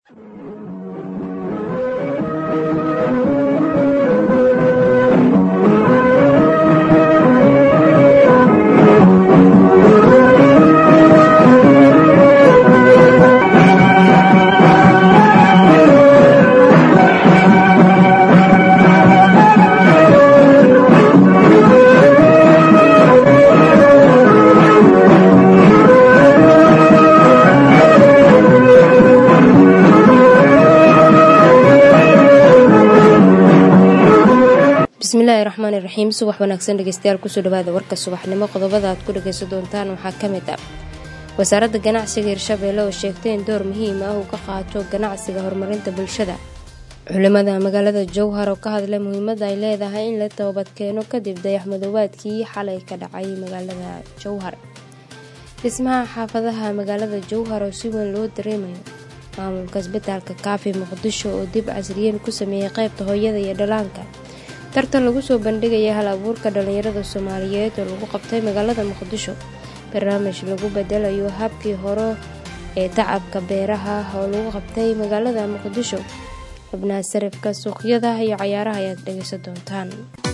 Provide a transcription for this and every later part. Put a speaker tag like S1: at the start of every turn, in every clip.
S1: bismillaahi raxmaani raxiim subax wanaagsan dhegeystayaal kusoo dhawaada warka subaxnimo qodobada aad ku dhageysan doontaan waxaa ka mid ah wasaaradda ganacsiga hirshabeelle oo sheegtay in door muhiim ah uu ka qaato ganacsiga horumarinta bulshada culimada magaalada jowhar oo ka hadlay muhiimadda ay leedahay in la toobadkeeno kadib dayaxmadoobaadkii xalay ka dhacay magaalada jowhar dhismaha xaafadaha magaalada jowhar oo si weyn loo dareemayo maamulka isbitaalka kaafi muqdisho oo dib casriyeyn ku sameeyey qaybta hooyada iyo dhalaanka tartan lagu soo bandhigaya hal abuurka dhallinyarada soomaaliyeed oo lagu qabtay magaalada muqdisho barnaamij lagu bedelayo habkii hore ee tacabka beeraha oo lagu qabtay magaalada muqdisho xubnaha sarifka suuqyada iyo cayaaraha ayaad dhegeysan doontaan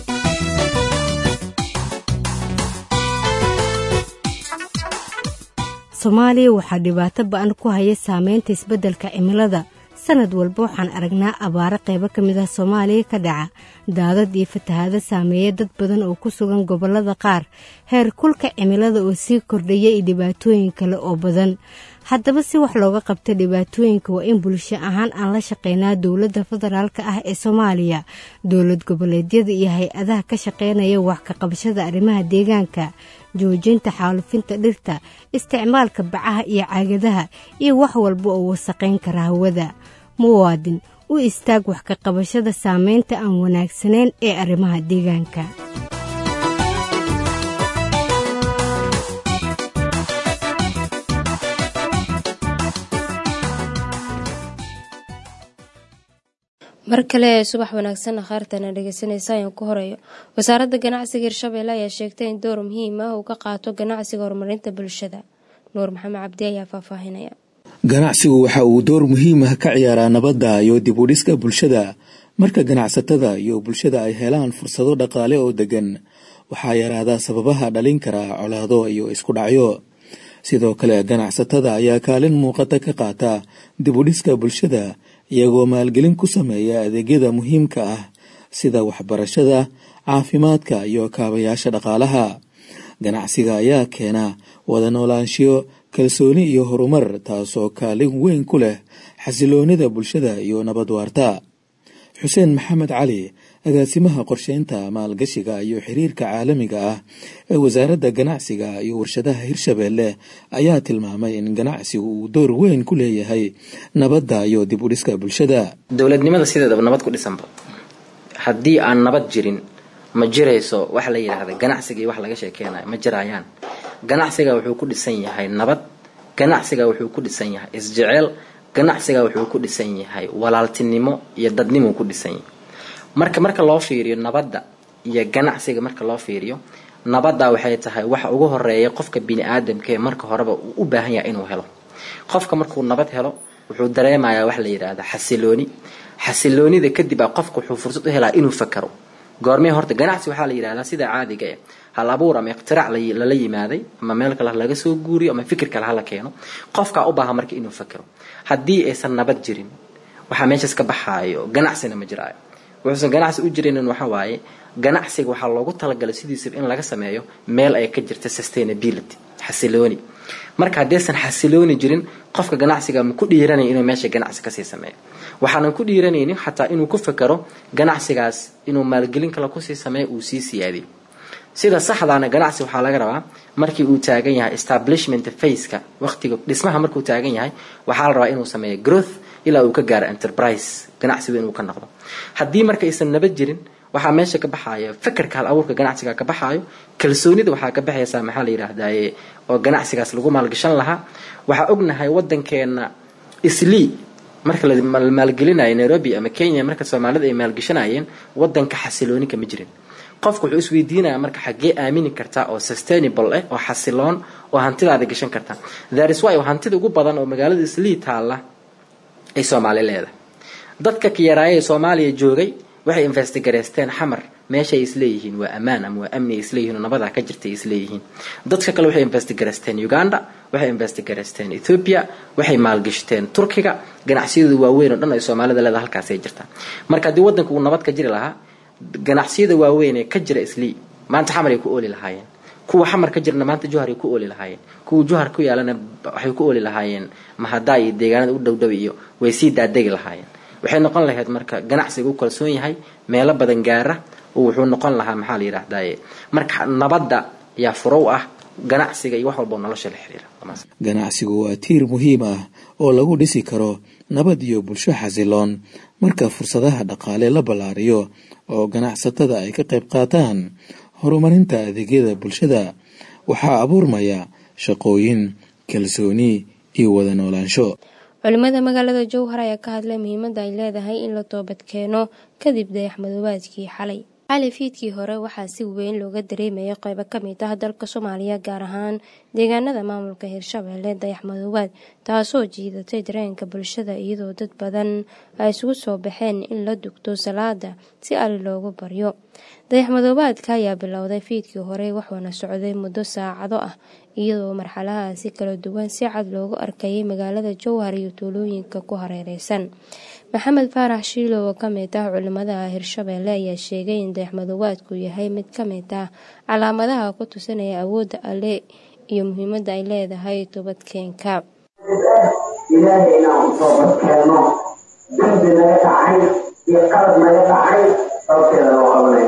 S2: soomaaliya waxaa dhibaato ba-an ku haya saameynta isbeddelka cimilada sanad walba waxaan aragnaa abaaro qaybo ka mid ah soomaaliya ka dhaca daadad iyo fatahaado saameeya dad badan oo ku sugan gobollada qaar heer kulka cimilada oo sii kordhaya iyo dhibaatooyin kale oo badan haddaba si wax looga qabta dhibaatooyinka waa in bulsho ahaan aan la shaqeynaa dowladda federaalk ah ee soomaaliya dowlad goboleedyada iyo hay-adaha ka shaqeynaya wax ka qabashada arrimaha deegaanka joojinta xaalufinta dhirta isticmaalka bacaha iyo caagadaha iyo wax walba oo wasaqayn kara hawada muwaadin u istaag wax ka qabashada saameynta aan wanaagsanayn ee arrimaha deegaanka
S1: mar kale ee subax wanaagsan akhaartana dhegeysanaysa ayaan ku horeeyo wasaaradda ganacsiga hirshabeelle ayaa sheegtay in door muhiim ah uu ka qaato ganacsiga horumarinta bulshada nuur maxamed cabdi ayaa faahfaahinaya
S3: ganacsigu waxa uu door muhiim ah ka ciyaaraa nabadda iyo dib u dhiska bulshada marka ganacsatada iyo bulshada ay helaan fursado dhaqaale oo degan waxaa yaraada sababaha dhalin kara colaado iyo isku dhacyo sidoo kale ganacsatada ayaa kaalin muuqata ka qaata dib u dhiska bulshada iyagoo maalgelin ku sameeya adeegyada muhiimka ah sida waxbarashada caafimaadka iyo kaabayaasha dhaqaalaha ganacsiga ayaa keena wada noolaanshiyo kalsooni iyo horumar taasoo kaalin weyn ku leh xasiloonida bulshada iyo nabad waarta xuseen maxamed cali agaasimaha qorsheynta maalgashiga iyo xiriirka caalamiga ah ee wasaaradda ganacsiga iyo warshadaha hirshabeelle ayaa tilmaamay in ganacsigu uu door weyn ku leeyahay nabadda iyo dib u dhiska bulshada
S4: dowladnimada sideedaba nabad ku dhisanba haddii aan nabad jirin ma jirayso wax la yidhaahda ganacsiga iyo wax laga sheekeynayo ma jirayaan ganacsiga wuxuu ku dhisan yahay nabad ganacsiga wuxuu ku dhisan yahay isjeceel ganacsiga wuxuu ku dhisan yahay walaaltinimo iyo dadnimo ku dhisan yahay marka marka loo fiiriyo nabadda iyo ganacsiga marka loo fiiriyo nabadda waxay tahay waxa ugu horeeya qofka bini aadamkaee marka horeba uu u baahan yahay inuu helo qofka markuu nabad helo wuxuu dareemayaa wax la yidhaahda xasilooni xasiloonida kadib a qofka wuxuu fursad u helaa inuu fakaro goormee horta ganacsi waxaa la yidhahdaa sida caadiga eh hal abuur ama iqtiraac lala yimaaday ama meel kale laga soo guuriyo ama fikir kale hala keeno qofkaa u baahan marka inuu fakaro haddii aysan nabad jirin waxaa meeshaas ka baxaayo ganacsina ma jiraayo wuxuusan ganacsi u jirinin waxa waaye ganacsiga waxaa loogu talagalay sidiisaba in laga sameeyo meel ay ka jirta sustainability xasilooni marka haddaysan xasilooni jirin qofka ganacsiga ma ku dhiiranaya inuu meesha ganacsi kasii sameeyo waxaanan ku dhiiranaynin xataa inuu ku fakaro ganacsigaas inuu maalgelin kale kusii sameeyo uu sii siyaadiyo sida saxdaana ganacsi waxaa laga rabaa markii uu taagan yahay establishment faceka waqtiga dhismaha markuu taagan yahay waxaa la rabaa inuu sameeyo growth ilaa uu ka gaaro enterprise ganacsigu inuu ka noqdo haddii marka aysan nabad jirin waxaa meesha ka baxayo fakarka hal abuurka ganacsiga ka baxaayo kalsoonida waxaa ka baxaysaa maxaa la yidhaahdaye oo ganacsigaas lagu maalgashan lahaa waxaa ognahay wadankeena islii marka la maalgelinayo nairobi ama kenya marka soomaalida ay maalgashanayeen wadanka xasilooni kama jirin qofku wuxuu isweydiinaya marka xaggee aamini kartaa oo sustainable ah oo xasiloon oo hantidaada gashan karta tharis wy hantida ugu badan oo magaalada islii taalla ay soomaali leedahay dadka kiyaraaya ee soomaaliya joogay waxay investigareysteen xamar meeshay isleeyihiin waa ammaan ama waa amni ay isleeyihiin oo nabadaa ka jirta ay isleeyihiin dadka kale waxay investigareysteen uganda waxay investigareysteen ethiopia waxay maalgashteen turkiga ganacsiyadu waaweyn oo dhan ay soomaalida leedahay halkaasay jirtaa marka haddii waddanka uu nabad ka jiri lahaa ganacsiyada waaweyn ee ka jira islii maanta xamar ay ku ooli lahaayeen kuwa xamar ka jirna maanta juhar ay ku ooli lahaayeen kuwa juhar ku yaalana waxay ku ooli lahaayeen mahadaa iyo deegaanada u dhowdhow iyo way sii daadegi lahaayeen waxay noqon lahayd marka ganacsiga u kalsoon yahay meelo badan gaara oo wuxuu noqon lahaa maxaa la yidhaahdaye marka nabadda yaa furow ah ganacsiga iyo wax walbao nolosha la xiriira
S3: ganacsigu waa tiir muhiim ah oo lagu dhisi karo nabad iyo bulsho xasiloon marka fursadaha dhaqaale la ballaariyo oo ganacsatada ay ka qayb qaataan horumarinta adeegyada bulshada waxaa abuurmaya shaqooyin kalsooni iyo wada noolaansho
S1: culimada magaalada jowhar ayaa ka hadlay muhiimadda ay leedahay in la toobad keeno kadib dayaxmadoobaadkii xalay xalay fiidkii hore waxaa si weyn looga dareemayay qeybo ka mid ah dalka soomaaliya gaar ahaan deegaanada maamulka hirshabeelle dayaxmadoobaad taasoo jiidatay dareenka bulshada iyadoo dad badan ay isugu soo baxeen in la dugto salaada si ali loogu baryo dayaxmadoobaadka ayaa bilowday fiidkii hore wuxuuna socday muddo saacado ah iyadoo marxaladaasi kala duwan si cad loogu arkayay magaalada jowhar iyo tuulooyinka ku hareereysan maxamed faarax shiilo oo kamid ah culimada hirshabeelle ayaa sheegay in dayaxmadoobaadku yahay mid ka mid ah calaamadaha ku tusinaya awoodda alle iyo muhiimadda ay leedahay toobadkeenka
S5: ilaahay inaan u toobadkeeno dembi naga dhacay iyo qalad naga dhacay sababteeda loo qabanayo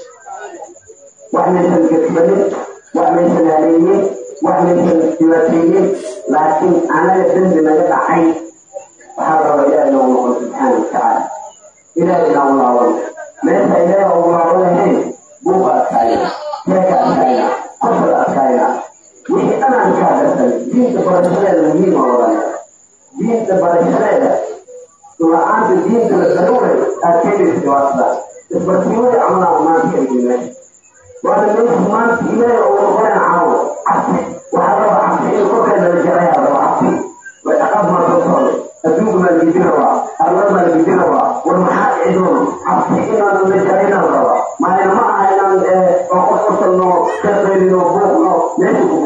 S5: wax maysan gedsanin wax maysan haleeyin wax maysan dhibaateeyin laakiin anaga dembi naga dhacay waxaa raba ilaah inoo noqon subxaana watacaala ilaah inaa u laaban meesha ilaah ugu laaban lahayn buuqa adkaayna sheeka adkaayna qosol adkaayna wixii dhan aan kaa darsan diinta barashadeeda muhiima odhanaya diinta barashadeeda la-aanta diinta la daruuray aad keenaysa dhibaatada isbarsiimada camalaa maanta kaygin meesha waana meesha maanta ilaahay oo noqonaya caawo cabsi waxaa raba cabsi in korkeeda la jarayaa raba cabsi way dhaqaad maa soo socday adduunka maa lagidi rabaa arlada maa lagidi rabaa war maxaa dhici doono cabsi inaan la jaraynaan rabaa maalin ma aha inaan qof qosalno ka qaylino buuqno meesha ku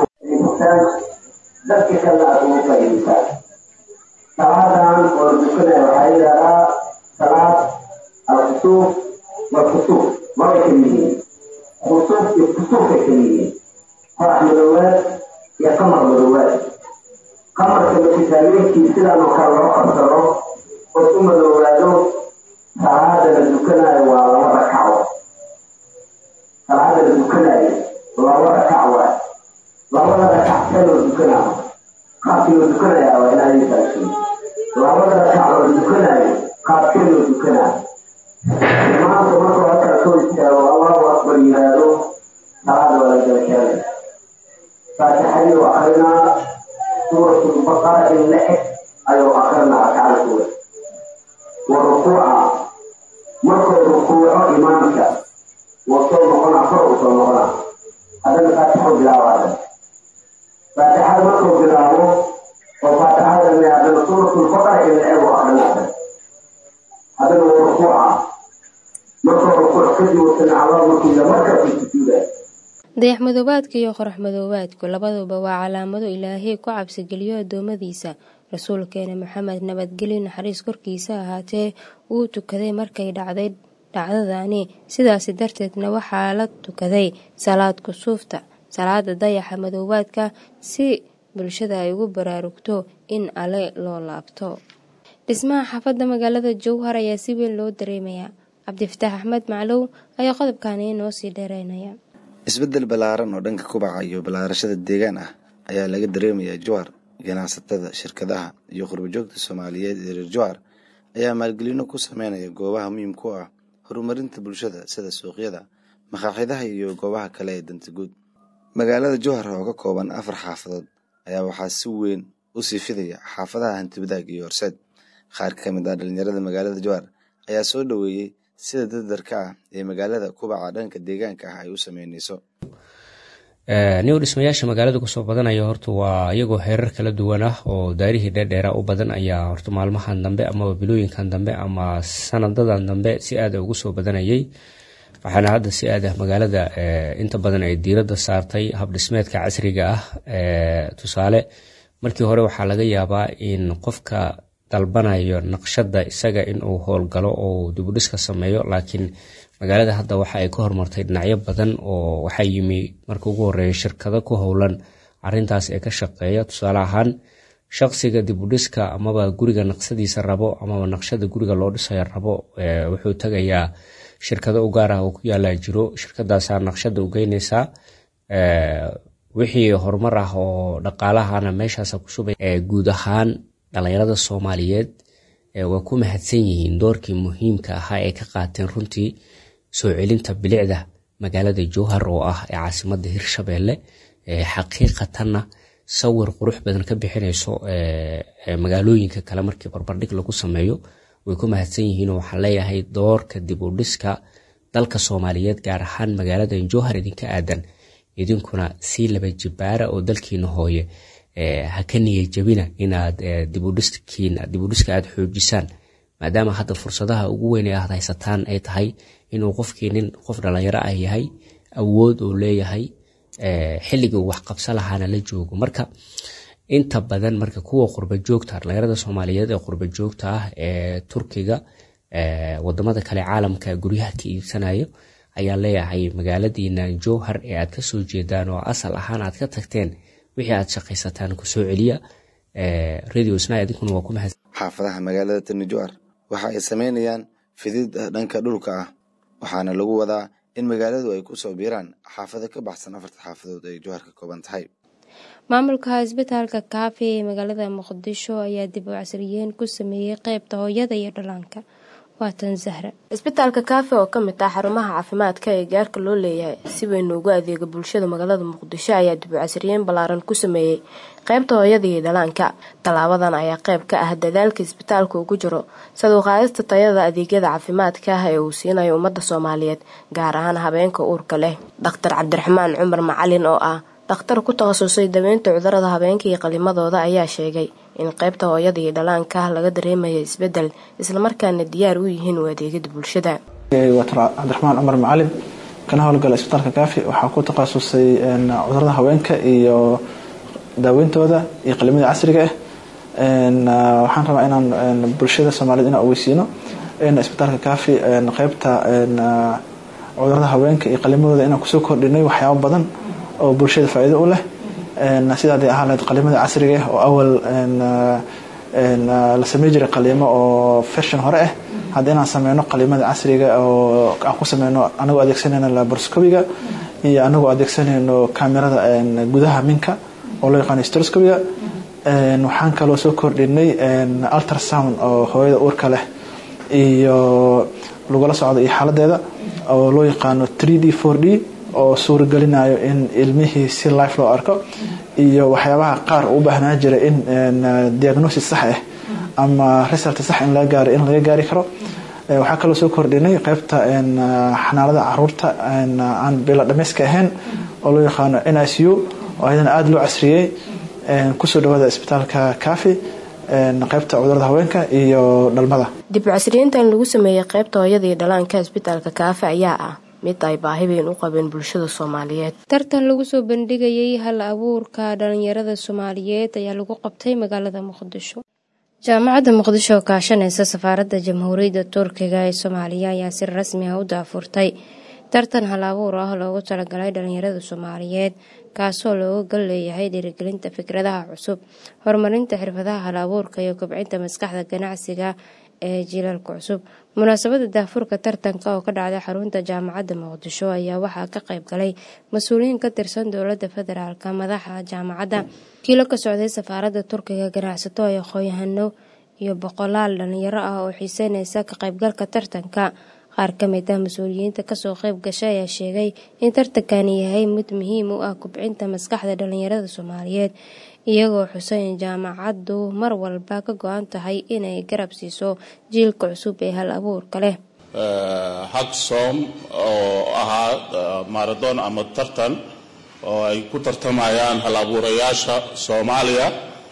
S5: dadka kale aad ugu faa'iidaysaa salaadan oo dukanaya waxaa yidhahdaa salaad alkhusuuf walkusuuf labay kala yihiin khusuuf iyo kusuufay kala yihiin qorax madoowaad iyo qamar madoowaad qamarka makisaalooyinkii sidaan oo kale loo qabsado oo u madoowaado salaada la dukanayo waa laba rakaco salaada la dukanayo laba rakac waay labada rakac see loo dukanaayo qaabkii loo dukanayaa waa inaa iisaasiin labada rakac loo dukanaayo qaabkee loo dukanaayo imaamka markuu halkaa soo istaago allahu akbar yiraahdo salaada waa la galkeelay faatixadii u akrinaa suuratulbaqara in la eg ayuu akrinaa rakaada kuwa wa rukuuca markuu rukuuco imaamka wuu soo noqonaa kor uu soo noqonaa haddana faatixu bilaabaada faatixada markuu bilaabo oo faatixada le haddana suuratulbaqara in la eg u akrinaada haddana wuu rukuuca markuu rukuuc kadib uu samicallahu markuu yidhaa markaasuu sujuudaa
S1: dayax madoobaadka iyo qorax madoobaadku labaduba waa calaamado ilaahay ku cabsigeliyo addoommadiisa rasuulkeena maxamed nabadgelyo naxariis korkiisa ahaatee wuu tukaday markay dhacday dhacdadani sidaasi darteedna waxaa la tukaday salaad kusuufta salaada dayaxa madoobaadka si bulshada ay ugu baraarugto in ale loo laabto dhismaha xaafadda magaalada jowhar ayaa si weyn loo dareemayaa cabdifataax axmed maclow ayaa qodobkani noo sii dheereynaya
S6: isbeddel ballaaran oo dhanka kubaca iyo ballaarashada deegaan ah ayaa laga dareemayaa jowhar ganacsatada shirkadaha iyo qurbajoogta soomaaliyeed ee reer jowhar ayaa maalgelino ku sameynaya goobaha muhiimka u ah horumarinta bulshada sida suuqyada makaaxidaha iyo goobaha kale ee danta guud magaalada jowhar oo ka kooban afar xaafadood ayaa waxaa si weyn u sii fidaya xaafadaha hantibadaag iyo horseed qaar ka mid ah dhalinyarada magaalada jowhar ayaa soo dhoweeyey sida dardarka ah ee magaalada kubaca dhanka deegaanka ah ay u sameyneyso
S7: new dhismayaasha magaalada kusoo badanaya horta waa iyagoo heerar kala duwan ah oo daarihii dheerdheera u badan ayaa horta maalmahan dambe amaba bilooyinkan dambe ama sanadadan dambe si aada ugu soo badanayay waxaana hadda si aad ah magaalada inta badan ay diiradda saartay habdhismeedka casriga ah tusaale markii hore waxaa laga yaabaa in qofka dalbanayo naqshada isaga inuu howlgalo oo dibudhiska sameeyo laakiin magaalada hadda waxa ay ka hormartay dhinacyo badan oo waxaa yimi marka ugu horeeya shirkado ku howlan arintaas ee ka shaqeeya tusaale ahaan shaqsiga dibudhiska amaba guriga naqsadiisa rabo amaba naqshada guriga loo dhisaya rabo wuxuu tagayaa shirkado u gaar ah oo ku yaalaa jiro shirkadaasaa naqshada u geyneysaa wixii horumar ah oo dhaqaalahana meeshaasa ku shubay guud ahaan dhalinyarada soomaaliyeed waa ku mahadsan yihiin doorkii muhiimka ahaa ee ka qaateen runtii soo celinta bilicda magaalada jowhar oo ah ee caasimada hirshabeelle xaqiiqatanna sawir qurux badan ka bixinayso magaalooyinka kale markii barbardhig lagu sameeyo way ku mahadsan yihiin oo waxaan leeyahay doorka dib u dhiska dalka soomaaliyeed gaar ahaan magaalada jowhar idinka aadan idinkuna sii laba jibaara oo dalkiina hooye ha ka niya jabina inaad dibudhiska aad xoojisaan maadaama hadda fursadaha ugu weyn ee aad haysataan ay tahay inuu qofkii nin qof dhalinyaro ah yahay awood uu leeyahay xilligii uu waxqabsa lahaana la joogo marka inta badan marka kuwa qurba joogta dhalinyarada soomaaliyeed ee qurba joogta ah ee turkiga wadamada kale caalamka guryaha ka iibsanayo ayaa leeyahay magaaladiina jowhar ee aad kasoo jeedaan oo asal ahaan aad ka tagteen wixii aad shaqaysataan kusoo celiya radio sna idinkuna waa ku mahad
S6: xaafadaha magaalada tani jowhar waxa ay sameynayaan fidid dhanka dhulka ah waxaana lagu wadaa in magaaladu ay kusoo biiraan xaafado ka baxsan afarta xaafadood ay jowhar ka kooban tahay
S1: maamulka isbitaalka kaafi ee magaalada muqdisho ayaa dib u casriyeyn ku sameeyey qeybta hooyada iyo dhallaanka waatan zahra isbitaalka kaafi oo kamid ah xarumaha caafimaadka ee gaarka loo leeyahay si weyn ugu adeega bulshada magaalada muqdisho ayaa dib u casriyeyn ballaaran ku sameeyey qeybta hooyada iyo dhallaanka tallaabadan ayaa qeyb ka ah dadaalka isbitaalka ugu jiro saduuqaadista tayada adeegyada caafimaadka ah ee uu siinayo ummadda soomaaliyeed gaar ahaan habeenka uurka leh dhakhtar cabdiraxmaan cumar macalin oo ah dhakhtar ku takhasusay daweynta cudurada habeenka iyo qalimadooda ayaa sheegay in qeybta hooyada iyo dhallaanka laga dareemayo isbedel islamarkaana diyaar u yihiin u adeegada bulshada
S8: watar cabdiraxmaan cumar macalin kana howlgala isbitaalka kaafi waxaa ku takhasusay cudurada haweenka iyo daaweyntooda iyo qalimada casriga ah waxaan rabaa inaan bulshada soomaaliyed inaan ogeysiino in isbitaalka kaafi qeybta cudurada haweenka iyo qalimadooda inaan kusoo kordhinay waxyaabo badan oo bulshada faa-iido u leh sidaa day ahaan lahayd qalimada casriga ah oo awal la samey jiray qaliimo oo fashion hore ah hadda inaan sameyno qalimada casriga oo aan ku sameyno anagoo adeegsanayno laboroscopiga iyo anagoo adeegsanayno kamerada gudaha minka oo loo yaqaano stroscopiga waxaan kaloo soo kordhinay ultrasound oo hooyada uurka leh iyo lagula socdo iyo xaaladeeda oo loo yaqaano 3d 4d oo suuragelinayo in ilmihii si life loo arko iyo waxyaabaha qaar u baahnaa jira in diagnosis sax ah ama result sax in laga gaaro in laga gaari karo waxaa kaloo soo kordhinay qeybta xanaanada caruurta aan bila dhameyska ahayn oo loo yaqaano n i c u oo ayadana aada loo casriyey kusoo dhawaada isbitaalka kaafi qeybta cudurada haweenka iyo dhalmada
S1: dib u casriyeyntan lagu sameeyey qeybta hooyada iyo dhalaanka isbitaalka kaafi ayaa ah mid ay baahi weyn u qabeen bulshada soomaaliyeed tartan lagu soo bandhigayay hal abuurka dhalinyarada soomaaliyeed ayaa lagu qabtay magaalada muqdisho jaamacadda muqdisho oo kaashanaysa safaaradda jamhuuriyadda turkiga ee soomaaliya ayaa si rasmi ah u daafurtay tartan hal abuur ah loogu talagalay dhalinyarada soomaaliyeed kaasoo looga gal leeyahay dhiirigelinta fikradaha cusub horumarinta xirfadaha hal abuurka iyo kobcinta maskaxda ganacsiga ee jiilalka cusub munaasabada daafurka tartanka oo ka dhacday xarunta jaamacadda muqdisho ayaa waxaa ka qayb galay mas-uuliyiin ka tirsan dowladda federaalk madaxa jaamacadda kiilo ka socday safaaradda turkiga ganacsato ee aqoon-yahano iyo boqolaal dhalinyaro ah oo xiiseyneysa ka qaybgalka tartanka qaar ka mid ah mas-uuliyiinta kasoo qayb gashay ayaa sheegay in tartankani yahay mid muhiim u ah kubcinta maskaxda dhalinyarada soomaaliyeed iyagoo xuseyn jaamacaddu mar walba ka go-an tahay inay garab siiso jiilka cusub ee hal abuurka leh
S9: hagsom oo ahaa maradon ama tartan oo ay ku tartamayaan hal abuurayaasha soomaaliya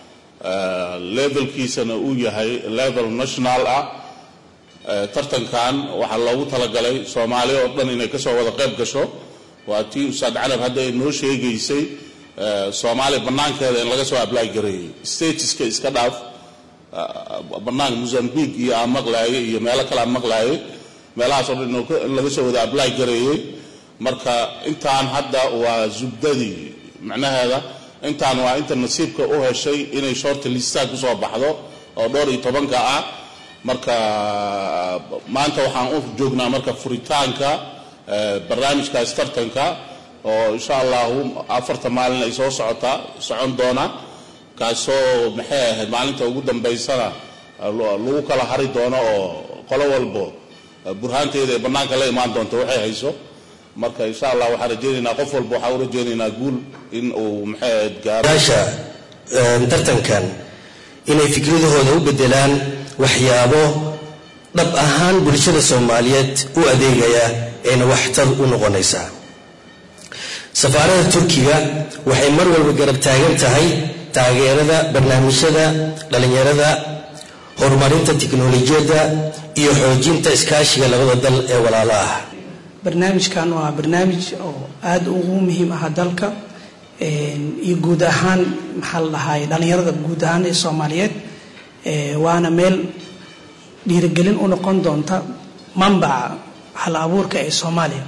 S9: levelkiisana uu yahay level national ah tartankan waxaa loogu talagalay soomaaliya oo dhan inay kasoo wada qayb gasho waa tii ustaad canab hadda ay noo sheegaysay soomaaliya bannaankeeda in laga soo apply gareeyey statiska iska dhaaf bannaanka mozambique iyo aan maqlaayay iyo meelo kale aan maqlaayay meelahaas oo dhan in laga soo wada apply gareeyey marka intaan hadda waa zubdadii macnaheeda intaan waa inta nasiibka u heshay inay shorta listaa kusoo baxdo oo dhowr iyo tobanka ah marka maanta waxaan u joognaa marka furitaanka barnaamijkaas tartanka oo insha allahu afarta maalin ay soo socotaa socon doona kaasoo maxay ahayd maalinta ugu dambaysana lagu kala hari doono oo qolo walbo burhaanteeda ay bannaanka la imaan doonto waxay hayso marka insha allah waxaan rajaynaynaa qof walba waxaan u rajaynaynaa guul in uu maxay ahayd
S10: gaaraasha tartankan inay fikradahooda u bedelaan waxyaabo dhab ahaan bulshada soomaaliyeed u adeegaya ayna waxtar u noqonaysaa safaarada turkiga waxay mar walba garab taagan tahay taageerada barnaamijyada dhallinyarada horumarinta tiknolojiyadda iyo xoojinta iskaashiga labada dal ee walaalo ah
S11: barnaamijkan waa barnaamij oo aada ugu muhiim ah dalka iyo guud ahaan maxaa la dhahay dhallinyarada guud ahaan ee soomaaliyeed waana meel dhiirigelin u noqon doonta mambaca hal abuurka ee soomaaliya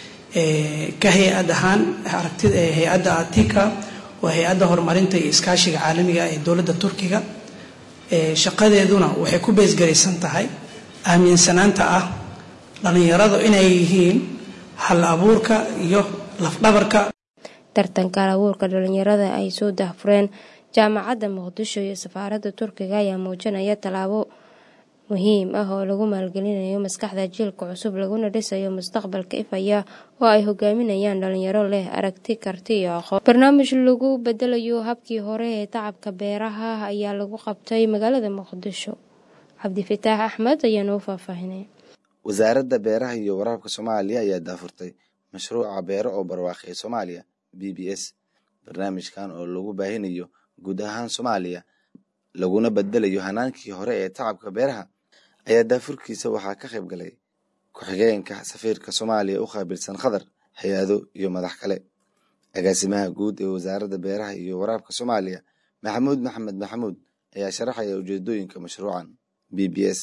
S11: ka hay-ad ahaan aragtida hay-adda atika waa hay-adda horumarinta iyo iskaashiga caalamiga ee dowladda turkiga shaqadeeduna waxay ku beesgaraysan tahay aaminsanaanta ah dhallinyaradu inay yihiin hal abuurka iyo lafdhabarka
S1: tartanka hal abuurka dhalinyarada ay soo dahfureen jaamacadda muqdisho iyo safaaradda turkiga ayaa muujinaya tallaabo muhiim ah oo lagu maalgelinayo maskaxda jiilka cusub laguna dhisayo mustaqbalka ifaya oo ay hogaaminayaan dhalinyaro leh aragti karti iyo aqoon barnaamij lagu bedelayo habkii hore ee tacabka beeraha ayaa lagu qabtay magaalada muqdisho cabdifitaax axmed ayaa noo faahfaahinay
S6: wasaaradda beeraha iyo waraabka soomaaliya ayaa daafurtay mashruuca beero oo barwaaqi soomaaliya b b s barnaamijkan oo lagu baahinayo guud ahaan soomaaliya laguna bedelayo hanaankii hore ee tacabka beeraha ayaa daafurkiisa waxaa ka qayb galay ku-xigeenka safiirka soomaaliya u qaabilsan khadar hay-ado iyo madax kale agaasimaha guud ee wasaaradda beeraha iyo waraabka soomaaliya maxamuud maxamed maxamuud ayaa sharaxaya ujeedooyinka mashruucan b b s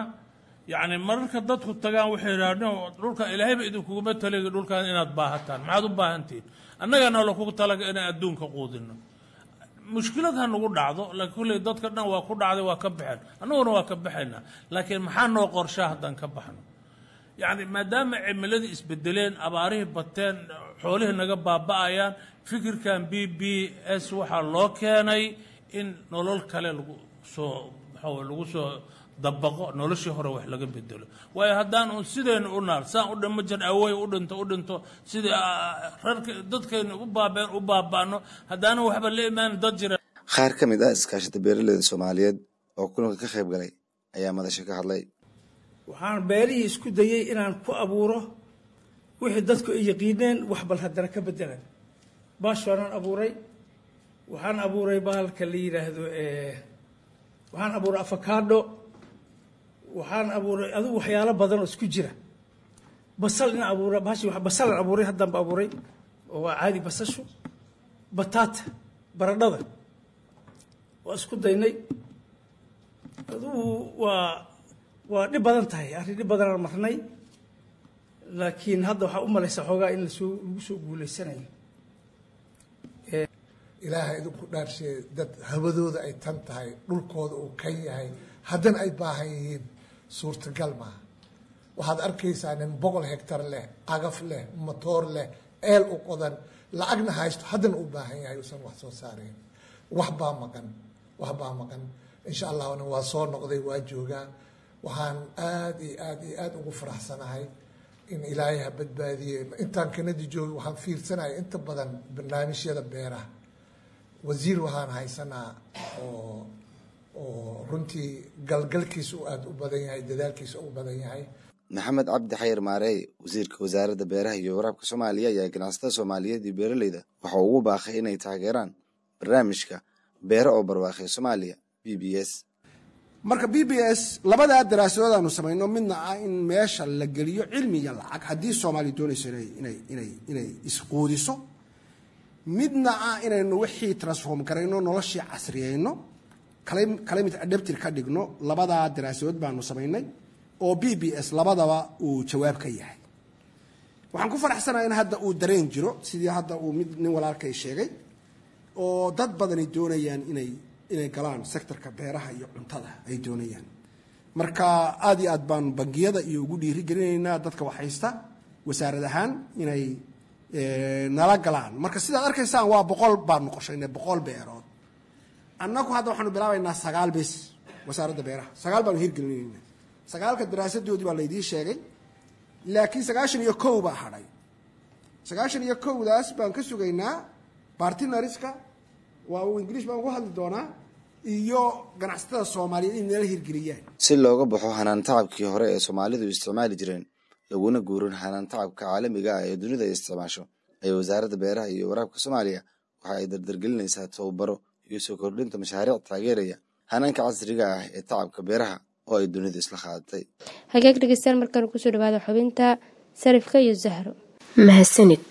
S12: yacni mararka dadku tagaan waxay idhahdeen dhulka ilaahayba idinkuguma talegi dhulkan inaad baahataan maxaad u baahantihiin annagana lakugu talaga inaan adduunka quudino mushkilad ha nagu dhacdo laakiin kulley dadka dhan waa ku dhacday waa ka baxeen annaguna waa ka baxaynaa laakiin maxaa noo qorshaa haddaan ka baxno yacni maadaama cimiladii isbedeleen abaarihii bateen xoolihii naga baaba'ayaan fikirkan b b s waxaa loo keenay in nolol kale lagu soo maxaa lagu soo dabaqo noloshii hore wax laga bedelo waayo haddaan un sidaynu u naal saan u dhimo jan awey u dhinto u dhinto sidii rarka dadkaynu u baabeen u baaba'no haddaana waxba la imaan dad jira
S6: qaar ka mid ah iskaashata beeraleyda soomaaliyeed oo kulanka ka qayb galay ayaa madasha ka hadlay
S13: waxaan beerihii isku dayey inaan ku abuuro wixii dadku ay yaqiineen wax bal haddana ka bedelan baashoonaan abuuray waxaan abuuray bahalka la yidhaahdo waxaan abuuray afakaadho waxaan abuuray adigu waxyaalo badan oo isku jira basal in abuura bahashi basalan abuuray haddanba abuuray oo waa caadi basashu bataata baradhada waa isku daynay adigu waa waa dhib badan tahay arrin dhib badanaan marnay laakiin hadda waxaa u malaysa xoogaa in lasoo lagu soo guulaysanayo
S14: ilaaha idinku dhaarsheey dad hawadooda ay tan tahay dhulkooda uu kan yahay haddana ay baahan yihiin suurtagal maaha waxaad arkaysaa nin boqol hegtar leh agaf leh matoor leh eel u qodan lacagna haysto haddana u baahan yahay uusan wax soo saarayn wax baa maqan wax baa maqan insha allahna waa soo noqday waa joogaa waxaan aada iyo aada iyo aada ugu faraxsanahay in ilaahay ha badbaadiye intaan kanadi joogay waxaan fiirsanaya inta badan barnaamijyada beeraha wasiir waxaan haysanaa oo oo runtii galgalkiisa u aada u badan yahay dadaalkiisa u badan yahay
S6: maxamed cabdi xayir maareey wasiirka wasaaradda beeraha iyo waraabka soomaaliya ayaa ganacsatada soomaaliyeed iyo beeraleyda waxa uu ugu baaqay inay taageeraan barnaamijka beero oo barwaaqay soomaaliya b b s
S15: marka b b s labadaa daraasadood aanu samayno midna ah in meesha la geliyo cilmi iyo lacag haddii soomaaliya doonayso inay inay inay isquudiso midna ah inaynu wixii transform garayno noloshii casriyeyno climate adapted ka dhigno labadaa daraasadood baanu samaynay oo b b s labadaba uu jawaab ka yahay waxaan ku faraxsanahay in hadda uu dareen jiro sidii hadda uu mid nin walaalkay sheegay oo dad badani doonayaan inay inay galaan sectorka beeraha iyo cuntada ay doonayaan marka aada iyo aad baanu bangiyada iyo ugu dhiiri gelinaynaa dadka waxhaysta wasaarad ahaan inay nala galaan marka sidaad arkaysaan waa boqol baanu qorshaynay boqol beerood annagu hadda waxaanu bilaabaynaa sagaal bes wasaaradda beeraha sagaal baanu hirgelinaynaa sagaalka daraasadoodii baa laydiin sheegay laakiin sagaashan iyo kow baa hadhay sagaashan iyo kowdaas baan ka sugaynaa bartinariska waa uu ingiliish baan ugu hadli doonaa iyo ganacsatada soomaaliyeed in nala hirgeliyaan
S6: si looga baxo hanaan tacabkii hore ee soomaalidu isticmaali jireen laguna guurin hanaan tacabka caalamiga ah ee dunida ay isticmaasho ayaa wasaaradda beeraha iyo waraabka soomaaliya waxa ay dardargelinaysaa tababaro iyo soo kordhinta mashaariic taageeraya hanaanka casriga ah ee tacabka beeraha oo ay dunidu isla qaadatay
S1: hagaag dhegeystayaal markaan kusoo dhawaada xubinta sarifka iyo zahro
S16: mahadsanid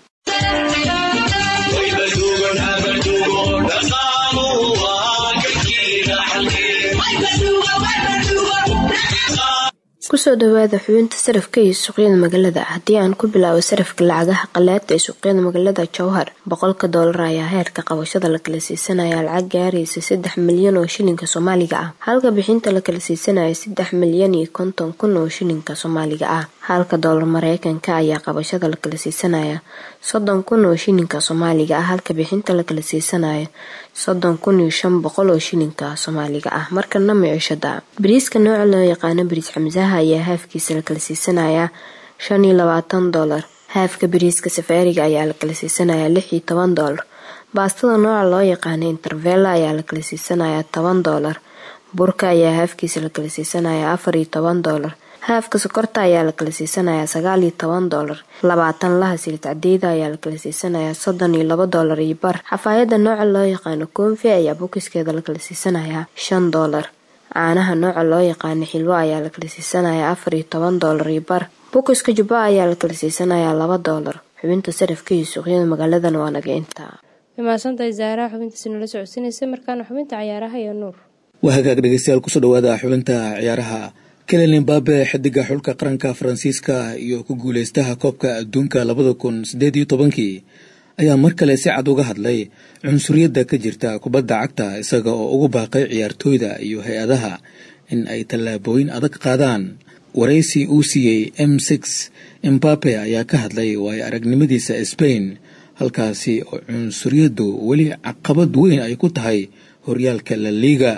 S16: kusoo dhawaada xubinta sarafka iyo suuqyada magaalada haddii aan ku bilaabo sarafka lacagaha qalaada ee suuqyada magaalada jowhar boqolka doolar ayaa heerka qabashada la kala siisanaya lacag gaaraysa saddex milyan oo shilinka soomaaliga ah halka bixinta la kala siisanaya saddex milyan iyo konton kun oo shilinka soomaaliga ah halka doolar mareykanka ayaa qabashada la kala siisanaya soddon kun oo shilinka soomaaliga ah halka bixinta la kala siisanaya soddon kun iyo shan boqol oo shilinka soomaaliga ah markana micishada bariiska nooca loo yaqaano bariis xamsaha ayaa haafkiisa la kala siisanayaa shan iyo labaatan doolar haafka bariiska safaariga ayaa la kala siisanayaa lix iyo toban doolar baastada nooca loo yaqaano intervella ayaa la kala siisanayaa toban doolar burka ayaa haafkiisa la kala siisanayaa afar iyo toban doolar haafka sokorta ayaa la kala siisanayaa sagaal iyo toban doolar labaatan laha silid cadeeda ayaa la kala siisanayaa soddon iyo laba doolar iyo bar xafaayada nooca loo yaqaano koonfi ayaa bukiskeeda la kala siisanayaa shan doolar caanaha nooca loo yaqaano xilwo ayaa la kala siisanayaa afar iyo toban doolar iyo bar bukiska jubba ayaa la kala siisanayaa laba doolar xubinta sarafka iyo suuqyada magaaladan waa naga intaa
S1: mahadsantahay zaaraha xubintaasi nala socodsiinaysa markaana xubinta cayaaraha iyo nuur
S3: waa hagaag dhegeystayaal kusoo dhawaada xubinta ciyaaraha kelen imbabe xidiga xulka qaranka faransiiska iyo ku guuleystaha koobka adduunka labada kun sideed iyo tobankii ayaa mar kale si cad uga hadlay cunsuriyadda ka jirta kubadda cagta isaga oo ugu baaqay ciyaartooyda iyo hay-adaha in ay tallaabooyin adag qaadaan waraysi uu siiyey m six imbabe ayaa ka hadlay waayo aragnimadiisa sbain halkaasi oo cunsuriyaddu weli caqabad weyn ay ku tahay horyaalka la liiga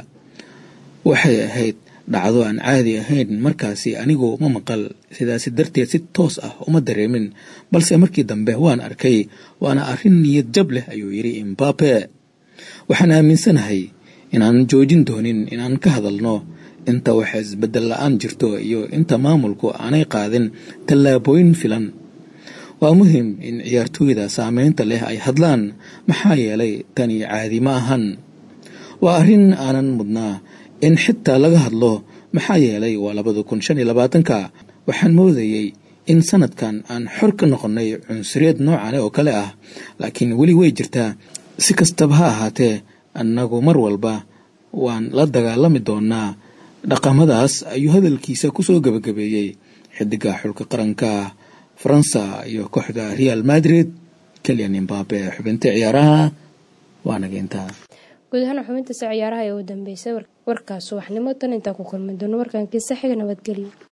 S3: waxay ahayd dhacdo aan caadi ahayn markaasi anigu ma maqal sidaasi darteed si toos ah uma dareemin balse markii dambe waan arkay waana arrin niyad jab leh ayuu yidhi imbabe waxaan aaminsanahay inaan joojin doonin inaan ka hadalno inta waxa isbedel la-aan jirto iyo inta maamulku aanay qaadin tallaabooyin filan waa muhim in ciyaartooyda saameynta leh ay hadlaan maxaa yeelay tani caadi ma ahan waa arrin aanan mudnaa in xitaa laga hadlo maxaa yeelay waa labada kun shan iyo labaatanka waxaan moodayey in sanadkan aan xor ka noqonnay cunsuriyad noocan oo kale ah laakiin weli way jirtaa si kastaba ha ahaatee annagu mar walba waan la dagaalami doonaa dhaqamadaas ayuu hadalkiisa kusoo gabagabeeyey xidiga xulka qaranka faransa iyo kooxda real madrid keliyan imbabe xubinta ciyaaraha waa naga intaa
S1: guud ahaan xubintaasi ciyaaraha ee u dambeysay warkaas subaxnimo tan intaa ku kulmi doono warkaankiisa xiga nabadgelyo